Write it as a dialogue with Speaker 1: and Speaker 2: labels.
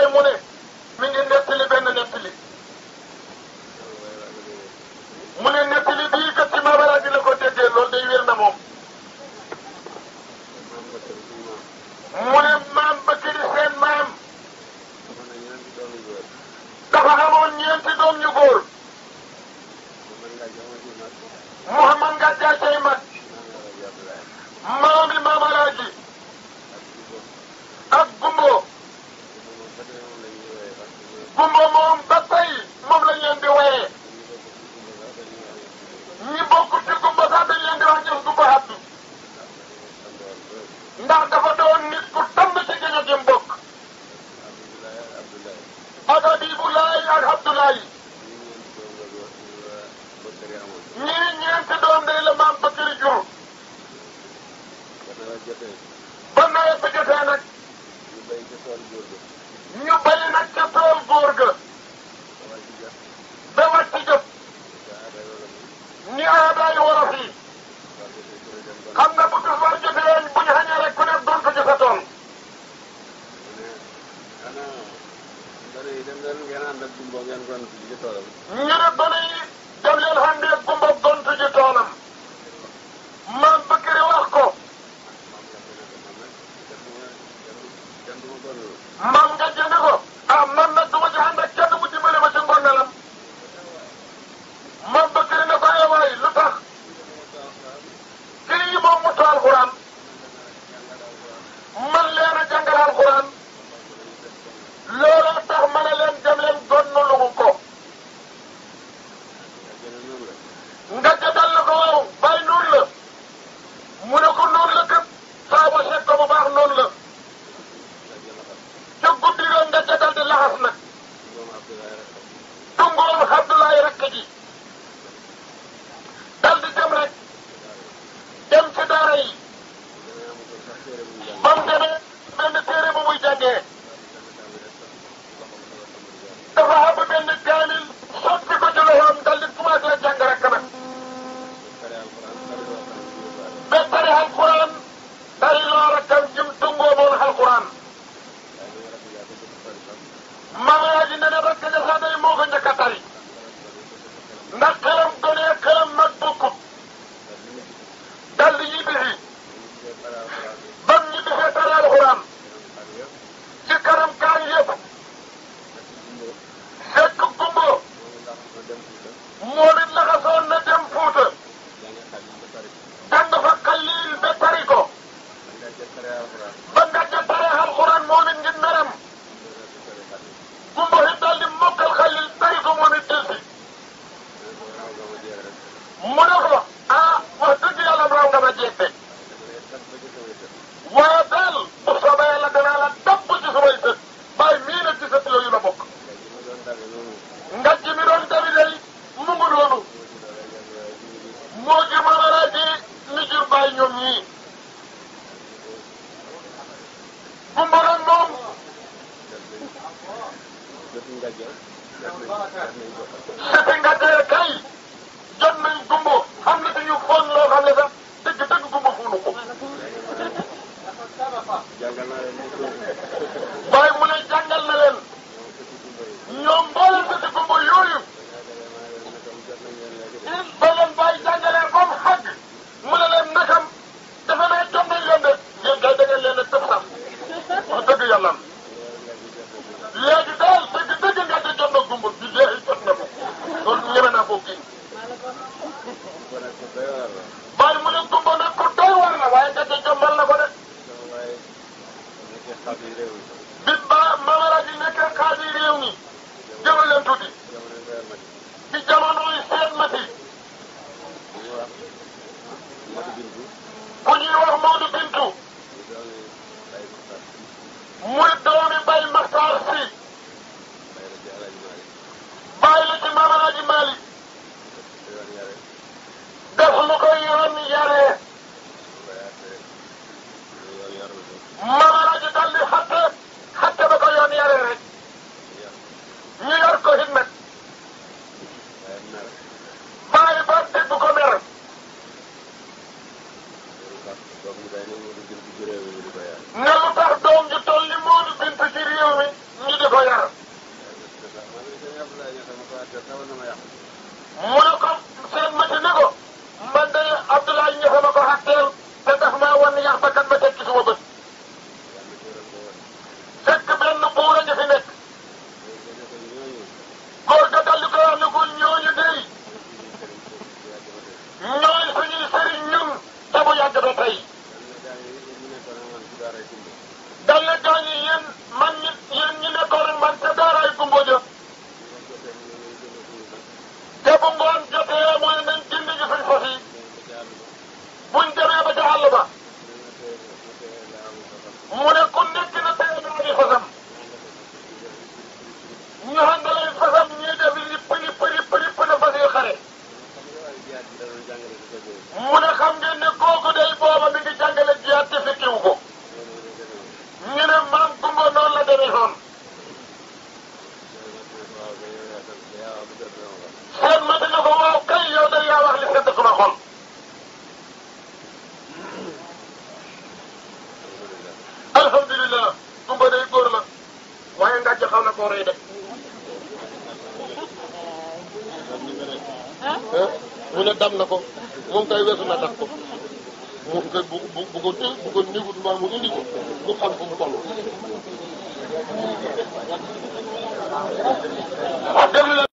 Speaker 1: Baye mu ne mi ngi nettali benn nettali mu ne nettali bii kat ci Maam Alaaji la ko déggee loolu day wér na moom mu ne maam Bakiri seen maam dafa amoon ñeenti doom ñu góor Muhammad nga jaacay mag maami Maam Alaaji ak Gumbo Gumbo moom ba tey moom lañ leen di woyee ñi bokk ci Gumbo sax dañ leen di wax ñoom Gumbo Abdu ndax dafa doon nit ku tàmm ci gëño gi mbokk ak Abibulaay ak Abdoulaye ñii ñeenti doom day la maam Bakiri jur ba nawet bi jotee nag ñu bay nag ca tool góor ga ba wàcc jot ni aadaay wolof yi xam nga bu tisbaar jotee bu ñu xañee rek ku nekk doon ko ci sa tool ñu ne gone yi dem leen xàndee gumba gontu ji toolam maam Bakiri wax ko maam nga jënd ko ah man nag du ma ci ànd ak kenn mu dimbale ma ci ngongalam maam Bakiri ne ko ay waay lu tax kii yi moom mu tool alxuraan man leen a jàngal alxuraan looloo tax ma ne leen dem leen gonnu lugu ko nga jëndal la ko waaw bàyyi noonu la mu ne ko noonu la kat saa ba seet ko bu baax noonu la ca guddi ga nga jëndal di laxas nag tungoom Abdoulaye rakk ji dal di dem rek dem ci daara yi ba mu demee benn téere bu muy jàngee dafa xam benn kaamil sotti ko ci loxoom dal di commencé jàng rek nag ba tari alquran tari loo rakkam jëm tungoo moon alquran mama ji ne ne rakk ja sax day moo ko njëkk a tari ndax xelam gone xelam mag bokkut dal di ñibbisi bam ñibbisee tari alquran ci kanam kaan yëpp fekk gumbo moom it laxasoon na dem Fuuta jàng fa xalil ba tari ko ba nga ca tare alquran moom it ngir meram gumbo it daal di mokkal xalil tari ko moom it delsi mu ne ko ah wax dëgg yàlla raw nga ma jeete waaye daal bu soobee yàlla danaa la topp ci samay sët bàyyi mii nag ci sët yooyu la bokk nga ji mi doon dabi day mu ngi noonu moo ji ma war a ji ni jur bàyyi ñoom ñii gumbo nag moom sëti nga dee kay jot nañ gumbo xam ne dañu foon loo xam ne sax dëgg dëgg gumbo fuunu ko waaye mu ne jàngal na leen ñoom mboolem sëti gumbo yooyu ba leen bàyyi jàngalee ba mu xàgg mu ne leen nakam dafa ne jot nañ leen de yéen kay da ngeen leen a tëb sax wax dëgg yàlla léegi daal dëgg dëgg nga di jot na gumbo bi léegi jot na ko loolu ñeme naa koo kii bàyyi mu ne gumbo nag ku doy war la waaye nga di jombal na ko de bi ba mamara ji nekkee xaadi réew mi jëmal leen tuuti ci jamono yi seen mati ku ñuy wax Maodo Bintu muy doomi Bay Maxtaar Si bàyyi la ci Maam Alaaji Maalik def lu ko yoon yaree Maam Alaaji dal di xatte xatte ba ko yoon yaree rek ñu yor ko hit nag saalihoon seen ma dina ko waaw kay yow de yaa wax li sedd sama xol alhamdulilah gumba day góor la waaye ngàcc xaw na koo rey de mu ne dam na ko moom kay weesu na dab ko moom kay bu bu bu ko té bu ko négut mbaa mu indi ko du xam fu mu toll wax dëgg la